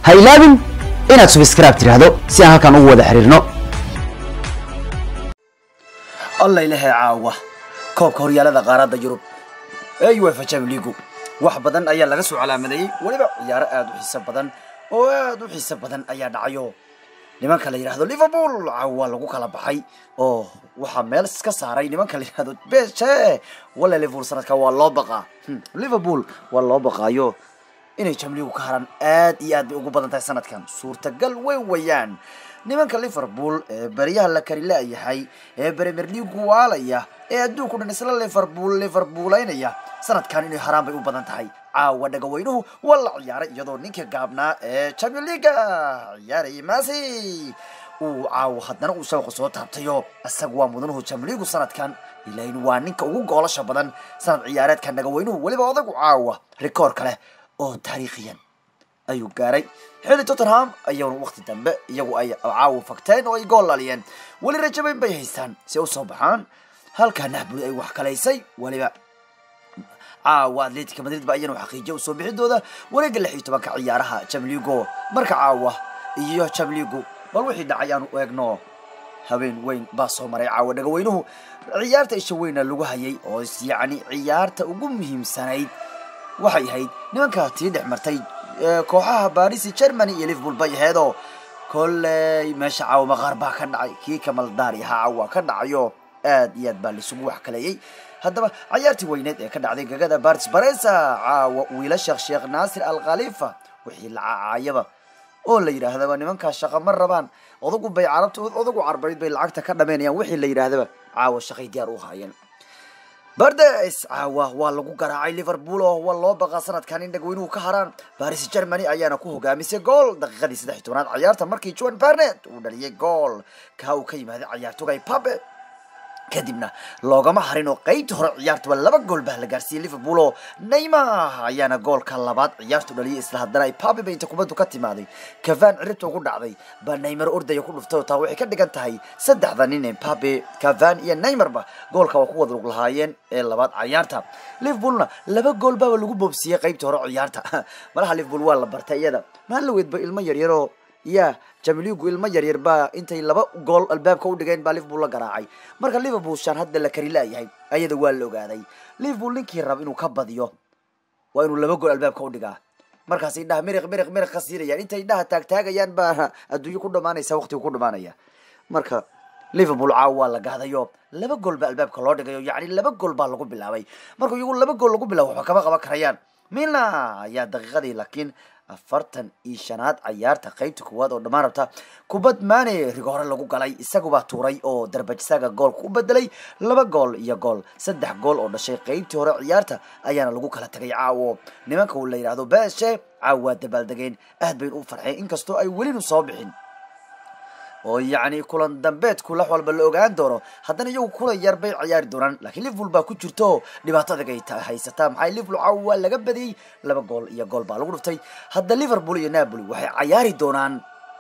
ha ilaabin inaad subscribe tidhaahdo si aan halkan ugu wada xiriirno alla ilahay caawa koobka horyaalada qaaradda yurub ee uefa champions league wax badan ayaa laga soo calaamadeeyey weliba ciyaaro aada u xiiso badan oo aada u xiiso badan ayaa dhacayo nimanka la yidhahdo liverpool caawa lagu kala baxay oo waxaa meel iska saaray nimanka la yidhahdo beshe walla liverpool sanadka waa loo baqaa Hmm, liverpool waa loo baqaayo inay jamligu ka haraan aad iyo aad bay ugu badan tahay sanadkan suurtagal weyn weeyaan nimanka liverpool ee beryaha la kari la-yahay ee premier league waalaya ee adduunku dhan isla liverpool liverpoolaynaya sanadkan inay haraan bay u badan tahay caawa dhagaweynuhu waa la ciyaaray iyadoo ninka gaabnaa ee champion leaga ciyaarayay masi uu caawa haddana uu shabaqa soo taabtayo isaga waa mudanuhu champion league sanadkan ilain waa ninka ugu goolasha badan sanad ciyaareedka dhagaweynuhu weliba odagu caawa rikoor kale oo taariikhiyan ayuu gaaray xilli tottenham ayuuna waqti dambe iyagu ay caawa fagteen oo ay gool laliyeen weli rajabayn bay haystaan si ay usoo baxaan halkaa naxbuli ay wax kalaysay weliba caawa atletica madrid ba iyana xaqiijiya usoo bixidooda wareega lix iyo tobanka ciyaaraha jamligo marka caawa iyo jamligu bal wixii dhacay aanu eegno habeen weyn baa soo maray caawa dhagaweynuhu ciyaarta isha weyna lagu hayay oo yacni ciyaarta ugu muhiimsanayd waxay ahayd nimanka tii dhex martay ee, kooxaha baris germany iyo liverpool bay aheedoo kolley meesha caawa maqaar baa ka dhacay kii kamaldaari ahaa caawa ka dhacayo aad iyo aad baa laisugu wax kaleeyey haddaba cayaartii weyneed ee ka dhacday gagada baris baresa caawa wiilasha sheekh naasir al khalifa wixii la cacaayaba oo la yidhaahdaba nimankaa shaqa ma rabaan odagu bay carabta odagu carbarid bay lacagta ka dhameynayaan wixii la yidhaahdaba caawa shaqay diyaar u haayeen bardes caawa waa lagu garaacay liverpool oo waa loo baqaa sanadkan in dhagweynuhu ka haraan baris germany ayaana ku hogaamisay gool daqiiqadii saddex iyo tobnaad ciyaarta markii juan barnet uu dhaliyay gool kaa uu ka yimaaday ciyaartogay pape kadibna loogama harin oo qeybta hore ciyaartuba laba gool baa la gaarsiiyey liverpool oo neymar ayaana goolka labaad ciyaartu dhaliyay isla haddana ay pape ba inta kubaddu ka timaaday kavan ciribta ugu dhacday baa neymar ordaya ku dhuftay oo taa waxay ka dhigan tahay saddexda nin ee pape kavan iyo neymarba goolka waa ku wada lug lahaayeen ee labaad ciyaarta liverpoolna laba gool baaba lagu boobsiiyey qeybta hore ciyaarta malaha liverpool waa la bartay iyada maalaweedba ilmo yaryaroo ya jamiligu ilmo yaryar baa intay laba gool albaabka u dhigeen baa liverpool la garaacay marka liverpool shan hadda la kari la-yahay ayada waa la ogaaday liverpool ninkii rab inuu ka badiyo waa inuu laba gool albaabka u dhigaa markaas indhaha miriq miriq miriq ka siinayaan intay indhaha taagtaagayaan baa adduunyo ku dhamaanaysa waqtigu ku dhamaanaya marka liverpool caawa waa la gaadayo laba gool baa albaabka loo dhigayo yacni laba gool baa lagu bilaabay marka iyagu laba gool lagu bilaabo waxba kama qaban karayaan milna ayaa daqiiqadii laakiin afartan iyo shanaad cayaarta qeybta koowaad oo dhammaan rabta kubad maane rigoore lagu galay isagubaa tuuray oo darbajsaga goolka u bedelay laba gool iyo gool saddex gool oo dhashay qeybtii hore ciyaarta ayaana lagu kala tagay caawo nimanka uu la yidhaahdo beeshe caawo waa dabaaldegeen aad baynu u farxeen inkastoo ay welinu soo bixin oo yacni kulan dambeedku lax walba la ogaan doono haddana iyagu kulan yar bay ciyaari doonaan laakiin liverpool baa ku jirto dhibaato adag ay ta- haysataa maxaa liverpool caawa waa laga badiyey laba gool iyo gool baa lagu dhuftay hadda liverpool iyo napoli waxay cayaari doonaan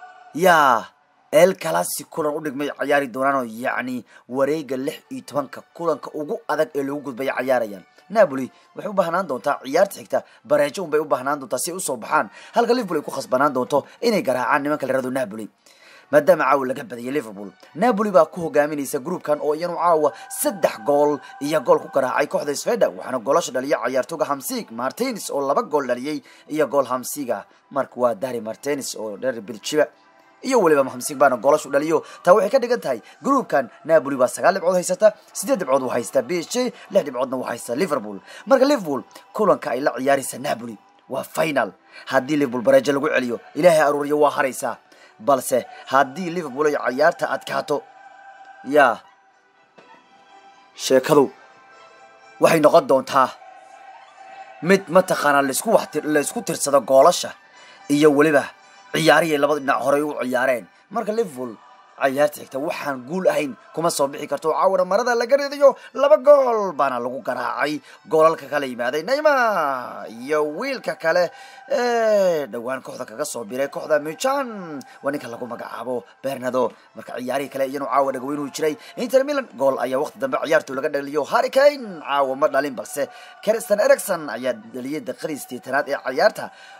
yaa el calasi kulan u dhigmay cayaari doonaan oo yacni wareega lix iyo tobanka kulanka ugu adag ee lagu gudbaya cayaarayaan napoli waxay u baahnaan doontaa ciyaarta xigta bareejo un bay u baahnaan doontaa si ay usoo baxaan halka liverpool ay ku khasbanaan doonto inay garaacaan nimanka la yihahdo napoli maadaama caawa laga badiyay liverpool napoli baa ku hogaaminaysa groupkan oo iyanu caawa saddex gool iyo gool ku garaacay kooxda sveda waxaana goolasha dhaliyay cayaartooga hamsig martins oo laba gool dhaliyay iyo gool hamsiga marka waa dari martins oo dheer biljiba iyo weliba hamsig baana goolashu dhaliyo taa waxay ka dhigan tahay groupkan napoli baa sagaal dhibcood haysata sideed dhibcood uu haystaa b h j lix dhibcoodna uu haystaa liverpool marka liverpool kulanka ay la ciyaaraysa napoli waa final haddii liverpool bareejo lagu celiyo ilaahay aruuriyo waa haraysaa balse haddii liverpool ay cayaarta adkaato yaa sheekadu waxay noqon doontaa mid mataqaanaa laisku wax laisku tirsado goolasha iyo weliba ciyaarihii labada dhinac horey u ciyaareen marka liverpool cayaarta xigta waxaan guul ahayn kuma soo bixi karto caawana marada laga ridayo laba gool baana lagu garaacay goolalka kala yimaaday neymar iyo wiilka kale ee dhowaan kooxda kaga soo biray kooxda michan waa ninka lagu magacaabo bernado marka ciyaarihii kale iyanu caawa dhagweynuhu jiray inter milan gool ayaa waqti dambe ciyaartu laga dhaliyo harry kane caawa ma dhalin balse kristen ericson ayaa dhaliyay daqiiqadii sideetanaad ee ciyaarta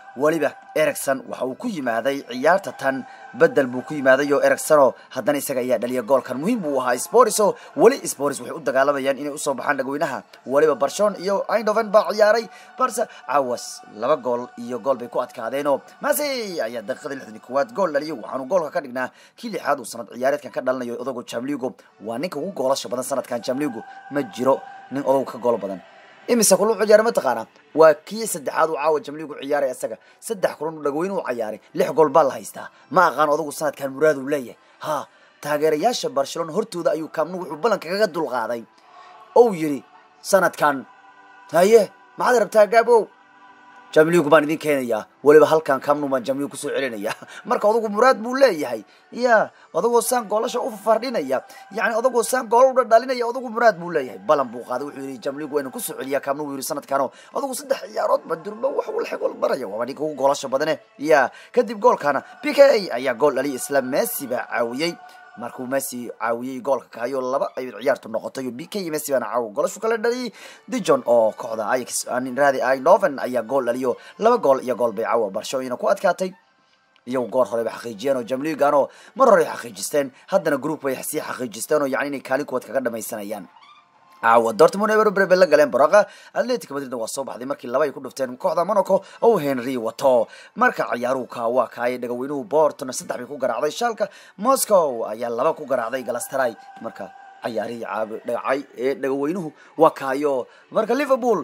weliba ericson waxa uu ku yimaaday ciyaarta tan bedel buu ku yimaaday oo ericsono haddana isaga ayaa dhaliya goolkan muhiim buu ahaa sporis oo weli sporis waxay u dagaalamayaan inay usoo baxaan dhagweynaha weliba barshon iyo eindhoven baa ciyaaray barse cawas laba gool iyo gool bay ku adkaadeenoo masi ayaa daqiiqada lixdan iyo koowaad gool dhaliyo waxaanu goolka ka dhignaa kii lixaad uu sanad ciyaareedkan ka dhalinayo odago jamligo waa ninka ugu goolasha badan sanadkan jamligo ma jiro nin odagu ka gool badan imise kulan u ciyaara mataqaana waa kii saddexaad uu caawa jamligu ciyaaray isaga saddex kulan u dhagweyne u ciyaaray lix gool baa la haystaa ma aqaan odagu sanadkan muraad uu leeyahay ha taageerayaasha barcelona hortooda ayuu kaamnu wuxuu ballanka kaga dulqaaday ou yidhi sanadkan haye maxaad rabtaa gaabow jamligu baan idin keenayaa weliba halkan kamnu baan jamligu kusoo celinaya marka odagu muraad buu leeyahay ya odagoo saan goolasha u fardhinaya yani odagoo saan gool u dhalinaya odagu muraad buu leeyahay balan buu qaaday wuxuu yidhi jamligu waynu kusoo celiyaa kamnu buu yidhi sanadkano odagu saddex ciyaarood ba durba wax uu lexgool baraya waaba ninka ugu goolasha badane ya kadib goolkana p k ayaa gool dhaliya isla messi baa caawiyey markuu messi caawiyey goolka kahayo laba ay ciyaartu noqotay b k iyo messi baana caaw golashu kala dhaliyay dijon oo kooxda ajax raadi inoven ayaa gool dhaliyo laba gool iyo gool bay caawa barcelona ku adkaatay iyagu goor hore bay xaqiijiyeen oo jamligan oo mar hore ay xaqiijisteen haddana group bay sii xaqiijisteen oo yani inay kaalin kuwaad kaga dhamaysanayaan caawa dortmund eber bay la galeen baraqa atletic madrid waa soo baxday markii laba ay ku dhufteen kooxda monaco oo henry wato marka ciyaaruhu ka waa kaayay dhagaweynuhu bortona saddex bay ku garaacday shaalka moscow ayaa laba ku garaacday galastaray marka ciyaarihii caabi dhagacay ee dhagaweynuhu waa kaayo marka liverpool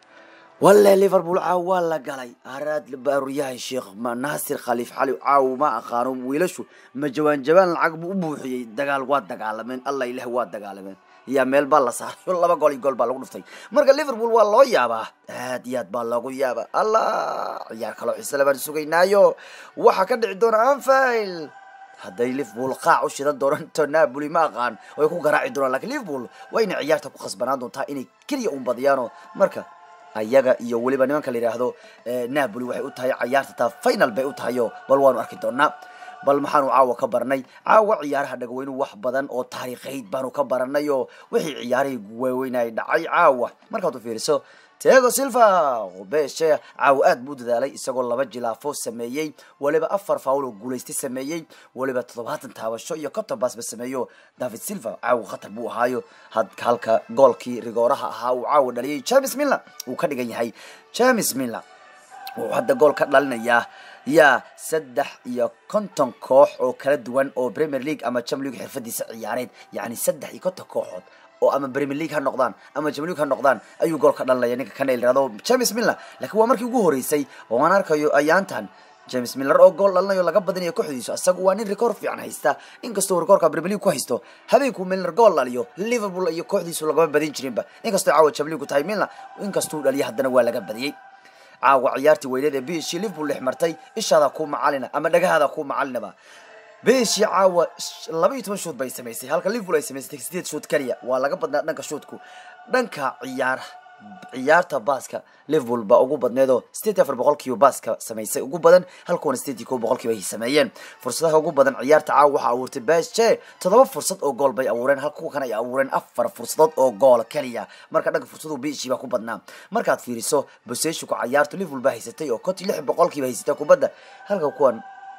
walle liverpool caaw waa la galay araad baaryahay sheekh naasir khaliif xali caaw ma aqaano wiilashu ma jawaan jawaan lacag buu u buuxiyey dagaal waa dagaalameen allah ilaah waa dagaalameen yaa meel baa la saaray laba gool iyo gool baa lagu dhuftay marka liverpool waa loo yaabaa aad iyo aad baa loogu yaabaa allah ciyaar kaloo xiise le baan sugaynaayo waxaa ka dhici doona anfield hadday liverpool qaac u shidan doonto napoli ma aqaan way ku garaaci doonaan lakiin liverpool waa inay ciyaarta ku khasbanaan doontaa inay keliya un badiyaano marka ayaga iyo weliba nimanka la yidhaahdo napoli waxay u tahay ciyaarta taa final bay u tahayo bal waanu arki doonaa bal maxaanu caawa ka baranay caawa ciyaaraha dhagaweynuhu wax badan oo taariikhayd baanu ka baranay oo wixii ciyaarihii waaweynay dhacay caawa markaad u fiiriso tego silva beshe caawa aad buu dadaalay isagoo laba jilaafo sameeyey weliba afar faul oo guulaystay sameeyey weliba toddobaatan taabasho iyo konton baasba sameeyo david silva caawa khatar buu ahaayo halka goolkii rigooraha ahaa uu caawa dhaliyay james miller uu ka dhigan yahay james miller wuxuu hadda gool ka dhalinayaa yaa saddex iyo konton koox oo kala duwan oo premier league ama jam league xirfadiisa ciyaareed yacni saddex iyo konton kooxood oo ama premier league ha noqdaan ama jam league ha noqdaan ayuu gool ka dhalinaya ninka kana yirahdo james miller laakiin waa markii ugu horeysay oo aan arkayo ayaantan james miller oo gool dhalinayo laga badinayo kooxdiisu asaga waa nin record fiican haysta inkastoo rekoorka premier league ku haysto habeenkuu miller gool dhaliyo liverpool iyo kooxdiisu lagama badin jirinba inkastoo caawa jam league tahay miller inkastuu dhaliyo haddana waa laga badiyey caawa ciyaartii weyneed ee bishii liverpool dhex martay ishaada ku macalina ama dhagahaada ku macalinaba bishii caawa laba iyo toban shoot bay samaysay halka liverpool ay samaysay sideed shoot kaliya waa laga badnaa dhanka shootku dhanka ciyaar ciyaarta baaska liverpool baa ugu badneedoo sideed afar boqolkiiba baaska samaysay ugu badan halkuwana sideed iyo kow boqolkiiba ay sameeyeen fursadaha ugu badan ciyaarta caawa waxaa abuurtay bashe toddoba fursad oo gool bay abuureen halka kuwa kan ay abuureen afar fursadood oo gool kaliya marka dhanka fursadu bishii baa ku badnaa markaad fiiriso boseshika ciyaarta liverpool baa haysatay oo konti lix boqolkiiba haysatay kubadda halka kuwan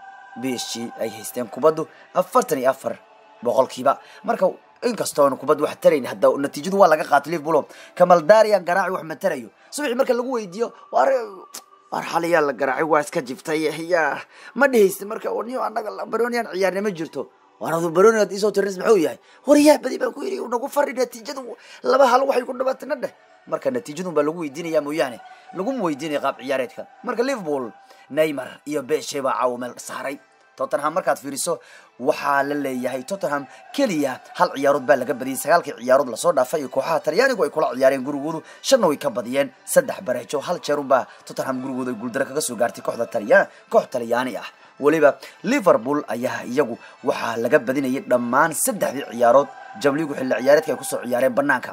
bishii ay haysteen kubaddu afartan iyo afar boqolkiiba marka inkastoon kubad wax tarayn hadda natiijadu waa laga qaatay liverpool kamal darian garaaci wax ma tarayo subaxii marka lagu weydiiyo war war xaliyaa la garaacay waa iska jiftay ya ma dhihaysta marka niyo annaga baronian ciyaarna ma jirto waradu baroni ad isoo tirnis maxuu yahay war yaa badi baan ku yidhi nagu fari natiijadu laba hal waxay ku dhawaatay na dheh marka natiijadun baa lagu weydiinaya mooyaane laguma weydiinaya qaab ciyaareedka marka liverpool neymar iyo beshe baa caawa meel saaray tottenham markaad fiiriso waxaa la leeyahay tottenham keliya hal ciyaarood baa laga badiyay sagaalkii ciyaarood lasoo dhaafay iyo kooxaha talyaanigu ay kula ciyaareen gurigoodu shanna way ka badiyeen saddex bareejo hal jeerunbaa tottenham gurigooda ay guuldaro kaga soo gaartay kooxda talya koox talyaani ah weliba liverpool ayaa iyagu waxaa laga badinayay dhammaan saddexdii ciyaarood jamligu xilli ciyaareedka ay kusoo ciyaareen banaanka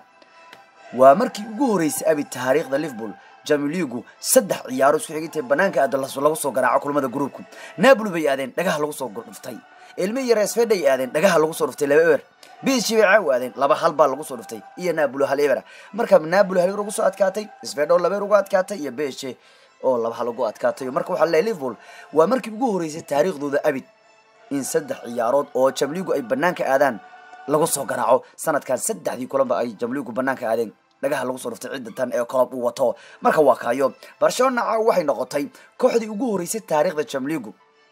waa markii ugu horeysay abi taariikhda liverpool jamiligu saddex ciyaaro isku xigintay banaanka aada lagu soo garaaco kulamada gruubku napoli bay aadeen dhagaha lagu soo dhuftay ilmi iyo resfed ay aadeen dhagaha lagu soo dhuftay laba eber bishi bay caaw aadeen laba hal baa lagu soo dhuftay iyo napoli hal eber marka napoli hal eber ugu soo adkaatay sfedo laba eber ugu adkaatay iyo beshe oo laba hal ugu adkaatayo marka waxaa leeyahay liverpool waa markii ugu horeysay taariikhdooda abid in saddex ciyaarood oo jamligu ay banaanka aadaan lagu soo garaaco sanadkan saddexdii kulanba ay jamligu banaanka aadeen dhagaha lagu soo dhuftay cidda tan ee kolob uu wato marka waa kaayo barcelona waxay noqotay kooxdii ugu horeysay taariikhda jamligu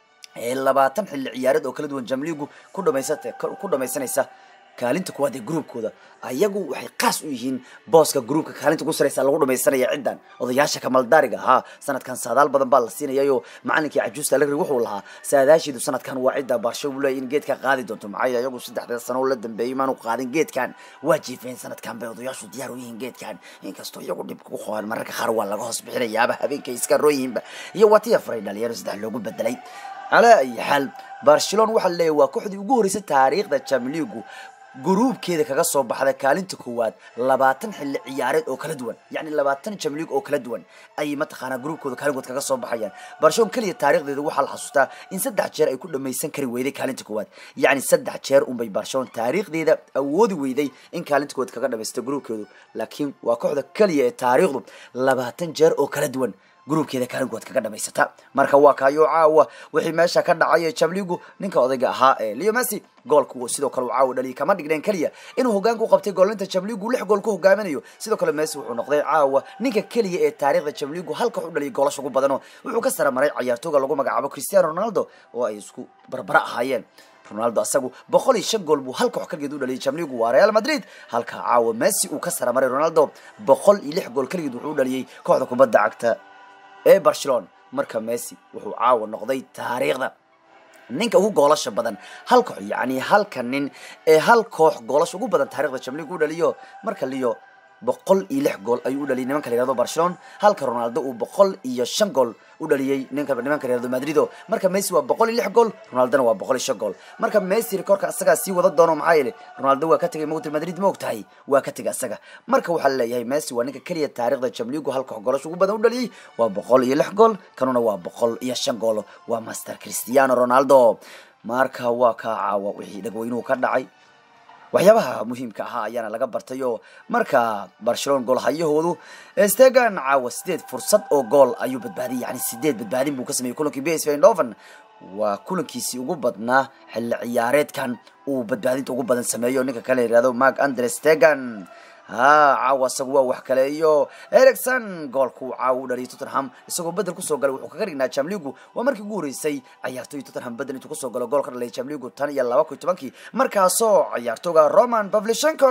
ee labaatan xilli ciyaareed oo kala duwan jamligu ku dhamaysata ku dhamaysanaysa kaalinta kuwaad ee gruubkooda ayagu waxay qaas u yihiin booska gruubka kaalinta ku saraysa lagu dhamaysanaya ciddan odayaasha kamaldaariga ahaa sanadkan saadaal badan baa la siinayayo macalinkii cajuusta alagri wuxuu lahaa saadaashiidu sanadkan waa cidda baarsho uu leeyahy in geedka qaadi doonto maxaa ayagu saddexda sano la dambeeyay maanu qaadin geedkan waa jiifeen sanadkan bay odayaashu diyaar u yihiin geedkan inkastoo iyagu dhib ku qabaan mararka qaar waa laga hoos bixinayaaba habeenkay iska rooyihiinba iyo watiya faray dhalinyaro saddex loogu bedelay calaa ayi xaal barcelona waxaa leeyahy waa kooxdii ugu horeysay taariikhda jamligu gruubkeeda kaga soo baxda kaalinta koowaad labaatan xilli ciyaareed oo kala duwan yacni labaatan jamlig oo kala duwan ayay mataqaanaa gruubkooda kaalinkood kaga soo baxayaan barshon keliya taarikhdeeda waxaa la xasuustaa in saddex jeer ay ku dhamaysan kari weyday kaalinta koowaad yacni saddex jeer unbay barshon taariikhdeeda awoodi weyday in kaalinta koowaad kaga dhamaysta gruubkeedu laakiin waa kooxda keliya ee taariikhdu labaatan jeer oo kala duwan gruubkeeda kaalinkood kaga dhamaysata marka waa kaayo caawa wixii meesha ka dhacay jamligu ninka odayga ahaa ee leo messi goolku sidoo kale uu caawa dhaliyay kama dhigneen keliya inuu hogaanka u qabtay goolinta jamligu lix gool ku hogaaminayo sidoo kale messi wuxuu noqday caawa ninka keliya ee taariikhda jamligu halka u dhaliyay goolasha ugu badano wuxuu ka sara maray cayaartooga lagu magacaabo cristiano ronaldo oo ay isku barbara ahaayeen ronaldo asagu boqol iyo shan gool buu hal koox kaligeed u dhaliyay jamligu waa real madrid halka caawa messi uu ka sara maray ronaldo boqol iyo lix gool kaligeed wuxuu u dhaliyay kooxda kubadda cagta ee barcelona marka messi wuxuu caawa noqday taariikhda ninka ugu goolasha badan hal koox yacni halka nin ee hal koox goolasha ugu badan taarikhda jamligu u dhaliyo marka liyo boqol iyo lix gool ayuu u dhaliyay nimanka la yihahdo barcelona halka ronaldo uu boqol iyo shan gool u dhaliyey ninka nimanka la yihahdo madrido marka messi waa boqol iyo lix gool ronaldona waa boqol iyo shan gool marka messi rekoorka asagaa sii wada doono maxaa yeele ronaldo waa ka tegay mogta madrid ma og tahay waa ka tegay asaga marka waxaa laleeyahay messi waa ninka keliya taarikhda jamligu hal koox goolasha ugu badan u dhaliyey waa boqol iyo lix gool kanuna waa boqol iyo shan gool waa master cristiano ronaldo marka waa kaa caawa wixii dhagweynuhu ka dhacay waxyaabaha muhiimka ahaa ayaana laga bartay oo marka barcelona goolhayahoodu stegan caawa sideed fursad oo gool ayuu badbaadiyay yani sideed badbaadin buu ka sameeyey kulankii bs eindhoven waa kulankiisii ugu badnaa xilli ciyaareedkan uu badbaadinta ugu badan sameeyo ninka kale yihahdo mark andre stegan ha caawa isagu waa wax kale iyo ericson goolku caawa u dhaliyay tottenham isagoo bedel kusoo galay wuxuu kaga dhignaa jamligu waa markii ugu horeysay cayaartooy tottenham bedel intuu kusoo galo gool ka dhaliyay jamligu tan iyo laba kun iyo tobankii markaasoo cayaartooga roman pavlichenko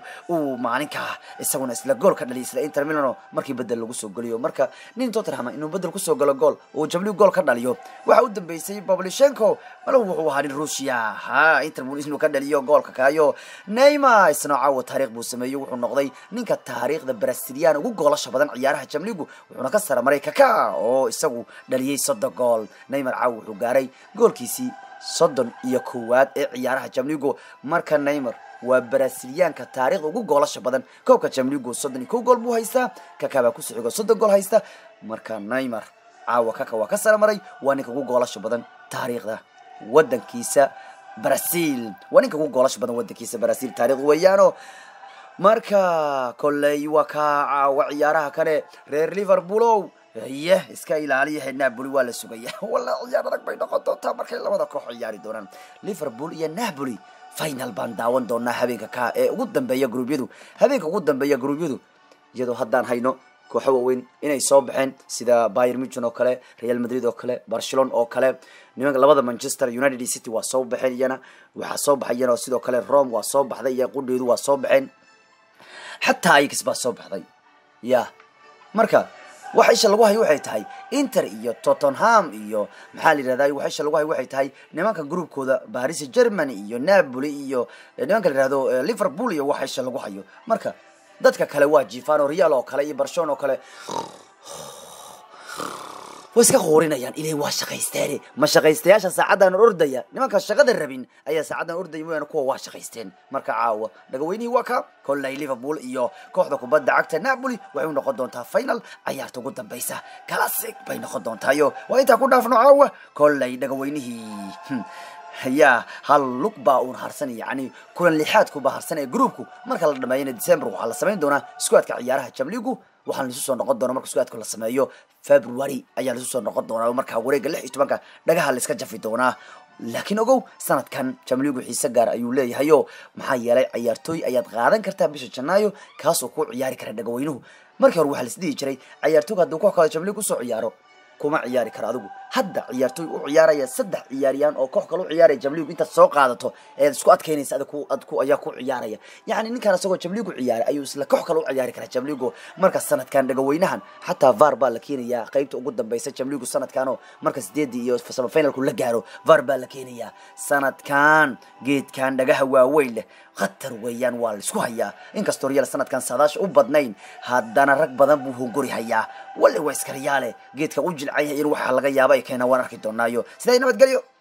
uu maalinka isaguna isla gool ka dhaliyay isla inter milano markii bedel lagu soo geliyo marka nin tottenham inuu bedel kusoo galo gool uu jamligu gool ka dhaliyo waxa u dambeysay pavlichenko malahu wuxuu ahaa nin ruushia ha inter inuu ka dhaliyo goolka kaayo neymar isna caawa taariikh buu sameeyey wuxuu noqday ninka taariikhda brasilian ugu goolasha badan ciyaaraha jamligu wuxuuna ka sara maray kaka oo isagu dhaliyey soddon gool neymar caaw wuxuu gaaray goolkiisii soddon iyo kowaad ee ciyaaraha jamligu marka neymar waa brasiliyaanka taariikhda ugu goolasha badan koobka jamligu soddon iyo kow gool buu haystaa kaka baa kusoo xigo soddon gool haysta marka neymar caawa kaka waa ka sara maray waa ninka ugu goolasha badan taariikhda wadankiisa brazil waa ninka ugu goolasha badan wadankiisa brazil taarikh weeyaano marka kolley waa kaa caawa ciyaaraha kale reer liverpoolow ye iska ilaaliya napoli waa la sugaya walla ciyaar adag bay noqon doontaa markay labada koox ciyaari doonaan liverpool iyo napoli final baan daawan doonaa habeenka ka ee ugu dambeeya gruubyadu habeenka ugu dambeeya gruubyadu iyadoo haddaan hayno kooxo waaweyn inay soo baxeen sida bayer muchen oo kale real madrid oo kale barcelona oo kale nimanka labada manchester united city waa soo baxeen iyana waxaa soo baxayan oo sidoo kale rome waa soo baxday iyo qudheedu waa soo baxeen xataa ix baa soo baxday ya marka waxa isha lagu hayo waxay tahay inter iyo tottenham iyo maxaa la yihahda waxa isha lagu hayo waxay tahay nimanka groupkooda paris germany iyo napoli iyo nimanka la yihahdo liverpool iyo waxa isha lagu hayo marka dadka kale waa jifano real oo kale iyo barcelona oo kale way iska quurinayaan ilay waa shaqaysteene ma shaqaystayaasha saacaddan ordaya nimanka shaqada rabin ayaa saacaddan ordaya mooyaane kuwa waa shaqaysteen marka caawa dhagaweynihii waa ka kolley liverpool iyo kooxda kubadda cagta napoli waxay u noqon doontaa final cayaarta ugu dambaysa classic bay noqon doontaayo waa intaa ku dhaafno caawa kolley dhagaweynihii yaa hal lug baa uun harsan yani kulan lixaadkuba harsan ee groupku marka la dhameeyana december waxaa la samayn doonaa iskuadka ciyaaraha jamligu waxaan laisu soo noqon doona marka sugaadka la sameeyo february ayaa laisu soo noqon doonaa markaa wareegga lix iyo tobanka dhagaha la iska jafi doonaa laakiin ogow sanadkan jamligu xiise gaar ayuu leeyahayo maxaa yeelay ciyaartooy ayaad qaadan kartaa bisha janaayo kaasoo ku ciyaari kara dhagaweynuhu markii hore waxaa la isdhihi jiray ciyaartooyga hadduu koox kale jamlig usoo ciyaaro kuma ciyaari karo adigu hadda ciyaartooy u ciyaaraya saddex ciyaariyaan oo koox kale u ciyaaraya jamligu intaad soo qaadato eed isku adkeynaysa adig ku ad ku ayaa ku ciyaaraya yacni ninkaan isagoo jamligu ciyaaray ayuu isla koox kale u ciyaari karaa jamligu marka sanadkan dhagaweynahan xataa var baa la keenayaa qeybta ugu dambeysa jamligu sanadkan oo marka sideedii iyo samafinalku la gaaro var baa la keenayaa sanadkan geedkan dhagaha waaweyn leh khatar weeyaan waa la isku hayaa inkastoo real sanadkan saadaasha u badnayn haddana rag badan buu hongori hayaa wale waa iskariyaale geedka u jilcan yahay in waxaa laga yaaba ay keenaa waan arki doonaayo sidaa nabadgelyo